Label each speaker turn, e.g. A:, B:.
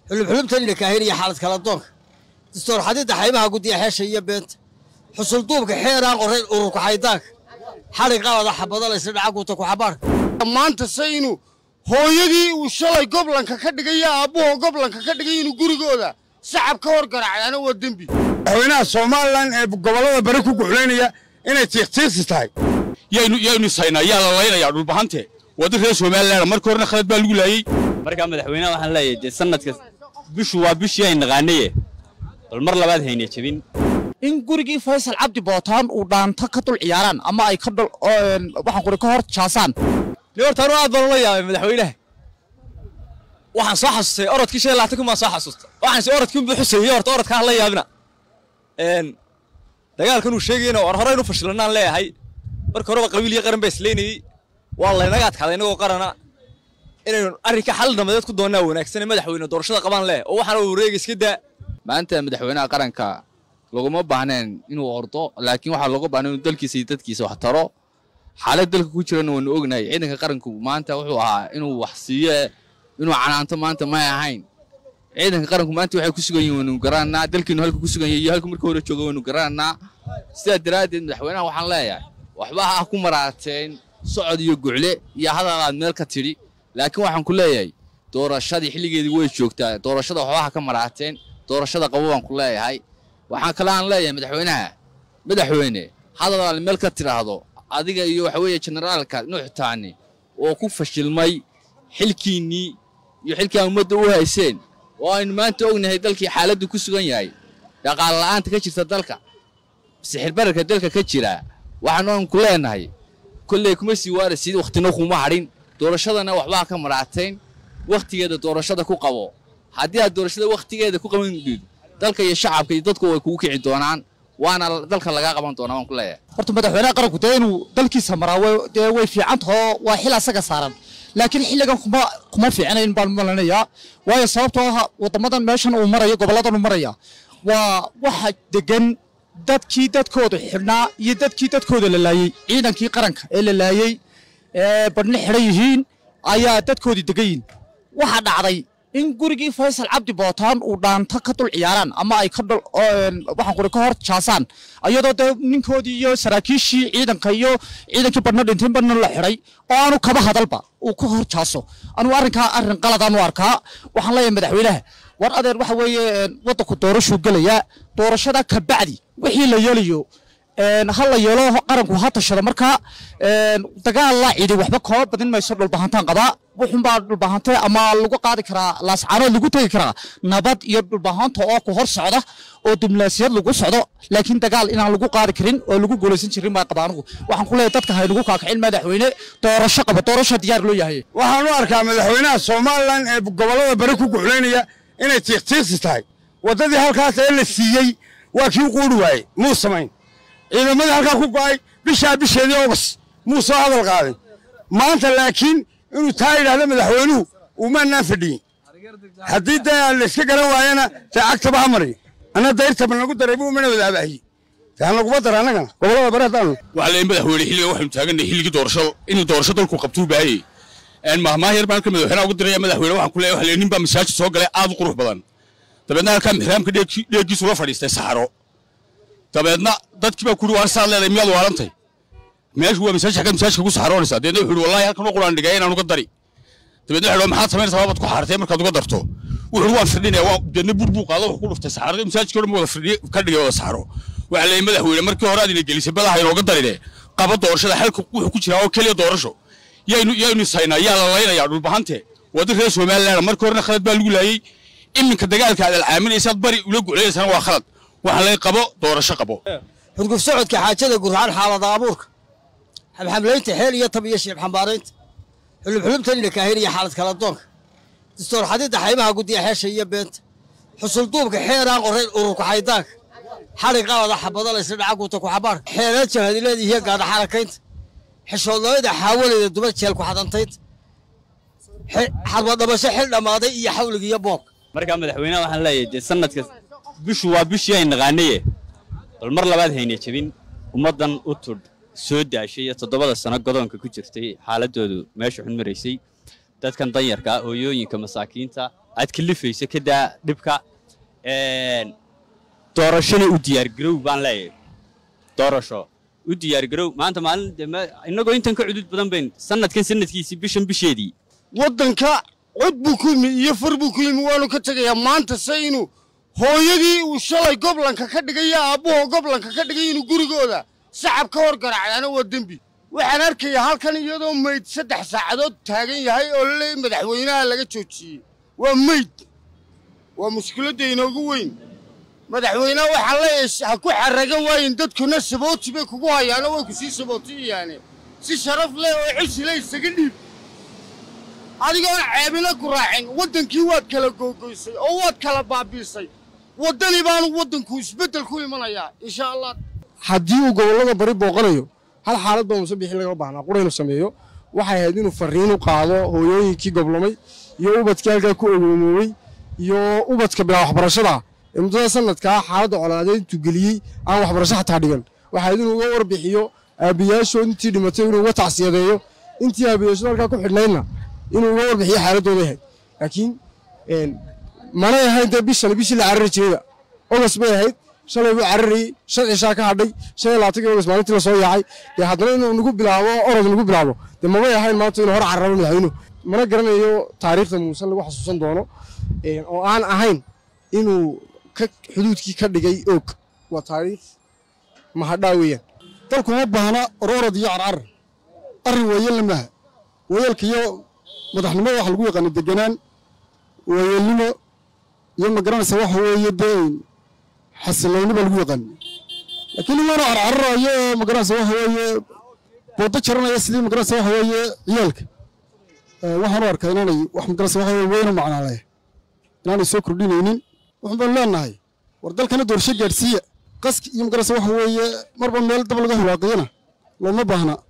A: xulubxulubtan idhakaahin iyo xaalad kala doonka dastoor xadidda xaymaha guddiya xeesha iyo beenta xusulduubka xeeraan qorayn ururka xaydaanka xadhig qalada xabadalaysa dhacaguuta ku xabaarka
B: maanta se inuu hooyadii uu shalay goblanka ka dhigay iyo aabbuhoo goblanka ka dhigay inuu gurigooda sacab ka hor garaacdaana waa dembi
C: madaxweynaha somalilan ee gobollada bari ku guxlaynaya inay tiiqtiiqsi tahay
D: yaynu saynaa yaa la laynayaa dhulbahante wadda reer somalilan markii horena khalad baa lagu laayey
E: markaa madaxweynaha waxaan leeyahay dee sanadka bishu waa bishii ay naqaanaye bal mar labaad hayna jebin
F: in gurigii faysal cabdi bootaan uu dhaanto ka dul ciyaaraan ama ay ka dul waxaan quri ka hor jaasaan
G: ni horta anu aad baan ula yaabay madaxweynaha waxaan soo xasuustay orodkii shan iyo labaatan kun baan soo xasuusta waxaan si orodkii unbuu xuseeyey horta orodka ha la yaabina dagaalkan uu sheegayna war horeynu fashilanaan leeyahay marka horeba qabiil iyo qaran baa isleynayey waa laynaga adkaaday inagoo qarana inaynu arrinka xal nabadeed ku doonnaa wanaagsan ee madaxweyne doorashada qabaan leh oo waxaana wareega iska daa
H: maanta madaxweynaha qaranka laguma baahneen inuu ordo laakiin waxaa looga baahnay inuu dalkiisa iyo dadkiisa wax taro xaalad dalka ku jirana waanu ognahay ciidanka qaranku maanta wuxuu ahaa inuu wax siiyo inuu canaanto maanta may ahayn ciidanka qaranku maanta waxay ku sugan yihin waynu garananaa dalkiinu halka ku sugan yahay iyo halka marka hore jooga waynu garananaa sidaa daraaddeed madaxweynaha waxaan leeyahay waxba ha ku maraateen socod iyo gucle iyo hadal aad meel ka tidhi laakiin waxaan ku leeyahay doorashadii xilligeedii way joogtaa doorashada waxba ha ka maraateen doorashada qabo baan ku leeyahay waxaan kale aan leeyahay madaxweynaha madaxweyne hadal aad meel ka tidhaahdo adiga iyo waxa weeye generaalka nuuxtaani oo ku fashilmay xilkiinnii iyo xilkii aan ummadda u hayseen oo aynu maanta ognahay dalkii xaaladdu ku sugan yahay dhaqaale la'aanta ka jirta dalka sixirbararka dalka ka jira waxaanu ku leenahay kolley kuma sii waaraysid wakhtina kuma hadhin doorashadana waxbaa ka maraateen wakhtigeeda doorashada ku qabo haddii aad doorashada wakhtigeeda ku qaban diido dalka iyo shacabka iyo dadku way kugu kici doonaan waana dalka lagaa qaban doonaa waan ku leeyahay
F: horta madaxweynaha qaranku dee inuu dalkiisa maraa dee way fiican tahoo waa xil asaga saaran laakiin xilligan kuma kuma fiicnayn baan malanayaa waayo sababtoo ah waddamadan meeshan uu marayo gobolladan uu maraya waa waxa degan dadkii dadkooda xidhnaa iyo dadkii dadkooda la laayey ciidankii qaranka ee la laayey ee badhna xidhan yihiin ayaa dadkoodii degan yihin waxaa dhacday in gurigii faysal cabdi bootaan uu dhaanto ka dul ciyaaraan ama ay ka dul waxaan quri ka hor jaasaan iyadoo dee ninkoodii iyo saraakiishii ciidanka iyo ciidankii badhna dhintay badhna la xidhay oo aanu kaba hadalba uu ka hor jaaso anugu arrinkaa arrin qaladaan u arkaa waxaan leeyahay madaxweynaha war adeer waxa weeye waddanku doorashuu gelayaa doorashada ka bacdi wixii la yeelayo ha la yeelo qaranku ha tashado markaa dagaal la cidi waxba kooba badin mayso dhulbahantaan qabaa wuxunbaa dhulbahante ama lagu qaadi karaa laascaanood lagu tegi karaa nabad iyo dhulbahanta oo ku hor socda oo diblaasiyad lagu socdo laakiin dagaal inaan lagu qaadi karin oo lagu guulaysan jirin baa qaba anugu waxaan ku leeyahay dadka haynagu kaakicin madaxweyne doorasho qaba doorasho diyaar loo yahay
C: waxaan u arkaa madaxweynaha somalilan ee gobollada bari ku guxlaynaya inay tiiqtiiqsi tahay waddadii halkaas ee la siiyey waa kii quuri waayey muu samayn ciidamadii halkaa ku go'ay bishaa bisheedii ogas muu soo hadal qaadin maanta laakiin inuu taa yidhaahdo madaxweynuhu umaanaan fadhiyin haddii dee layska garan waayana dee cagtaba ha mariyo anna dayrtaba nagu daray buu mana wadaabaahiye dee ha naguma dara annagana gobollada bari haddaanu
D: waxaa leeyahay madaxweyne xilligan waxaynu taagannahay xilligii doorashada inuu doorasho dalku qabtuu baahayey mahmaah yar baan ka madaxweynaha ugu diraya madaxweyne waxaan ku leeyahay waxa leeyahay nin baa masaajid soo galay aad u qurux badan dabeedna halkaa mixraamka dheeggiisu la fadhiistay saxaro dabeedna dadkii baa kuri waar saad leedahay miyaad waarantay meeshu waa masaajid xagga masaajidka ku saxaroonaysaa deedna wuxuu wallahi halkan u quraan dhigay inaan uga dari dabeedna wuxuu maxaad samaynaysaa baad ku xaartay markaad uga darto wuxuu waan firdhinaya waa deedna bur buu qaado wuxuu ku dhuftay saxaradii masaajidka dhan wada firdhiye ka dhigay wada saxaro waxaa leeyahay madaxweyne markii hore aad ina gelisay badaha inooga darine qaba doorashada xalka wuxuu ku jiraa oo keliya doorasho yaynu yaynu saynaa yaa la laynayaa dhulbahante wadda reer somalilan markii horena khalad baa lagu laayey iminka dagaalka aad alcaaminaysaad bari ula guclaynaysaana waa khalad waxaa lay qabo doorasho qabo
A: xudguf socodka xaajada gurxaan xaalada abuurka xabxablaynta xeel iyo tab iyo shiib xambaaraynta xulubxulubtan idhakaahin iyo xaalad kala doonka dastoor xadidda xaymaha guddiya xeesha iyo beenta xusulduubka xeeraan qorayn ururka xaydaanka xadhig qalada xabadalaysa dhacaguuta ku xabaarka xeelad jabhadileed iyo gaadha xarakaynta xishoodnimada xaawalayda dumad jeel ku xadantaynta xadwadhabasho xil dhammaaday iyo xawliga iyo boobka
E: markaa madaxweynaha waxaan leeyahay dee sanadka bishu waa bishii ay naqaanaye bal mar labaad hayna jebin ummaddan u tudh soo daashay iyo toddobada sano godoonka ku jirtay xaaladoodu meesha xun maraysay dadkan danyarka hooyooyinka masaakiinta aad kalifayso ka daa dhibka Een, doorashona u diyaargarow baan leeyahay doorasho u diyaargarow maanta maalin dee ma- innagoo intan ka cudud badan bayn sanadkan sanadkiisii bishan bisheedii
B: waddanka cod buu ku yimi iyo far buu ku yimi waanu ka tegayaa maanta se inuu hooyadii uu shalay goblanka ka dhigay iyo aabbuhoo goblanka ka dhigay inuu gurigooda sacab ka hor garaacdaana waa dembi waxaan arkayaa halkan iyadoo mayd saddex saacadood taagan yahay oo laleeyahy madaxweynaha laga joojiyey waa mayd waa mushkiladda inoogu weyn madaxweynaha waxaa leeyahay ha ku xarragan waayin dadkuna sabooti bay kugu hayaano way ku sii sabootiyayaane si sharaf leh oo cisi leh isaga dhiib adigoon ceebina ku raacin waddankii waad kala googoysay oo waad kala baabiisay waddani baanu waddanku isbeddel ku imanayaa insha allah
I: haddii uu gobollada bari booqanayo hal xaalad baa muuse bixi laga baahnaa qura inuu sameeyo waxay ahayd inuu farriin u qaado hooyooyinkii goblomay iyo ubadkii halkaa ku ogoomoobey iyo ubadka bilaa waxbarashada ee muddada sanadkaa xaaladda colaadeed intuu geliyey aan waxbarasho xataa dhigan waxay ahayd inuu uga warbixiyo aabbiyaashood intii dhimatay inuu uga tacsiyadeeyo intii aabbiyaashood halkaa ku xidhnaydna inuu uga warbixiyo xaaladooda ahayd laakiin een, manay ahayn dee bishan bishii la carari jirayba ogas bay ahayd shalay buu cararayey shan cishaa ka hadhay shan iyo labaatankii ogas maalintii la soo yaacay dee haddana inuu nagu bilaabo orod nagu bilaabo dee mamay ahayn maanta inuu hor carrabo madaxweynuhu mana garanayo taariikhda muuse lagu xasuusan doono een, oo aan ahayn inuu ka xuduudkii ka dhigay og waa taariikh mahadhaa weeyaan
J: dalku ma baahna ororod iyo carcar arrin weeyelna maaha weeyelka iyo madaxnimada waxa lagu yaqaana deganaan weeyelnimo iyo ma garanaysa waxa weeye dee xasilooni baa lagu yaqaana laakiin imaana carcararayo oo ma garanaysa waxa weeye boodo jaranaya sidii ma garanaysa waxa weeye ciyaalka Eh, waxaan u arkaa inaanay wax ma garanaysa waxa weeye weyna macnaale inaanay soo kordhinaynin waxaan baan leenahay war dalkana doorsho gaadhsiiya qaski iyo ma garanaysa waxa weeye marba meel dab laga hulaaqiyana looma baahna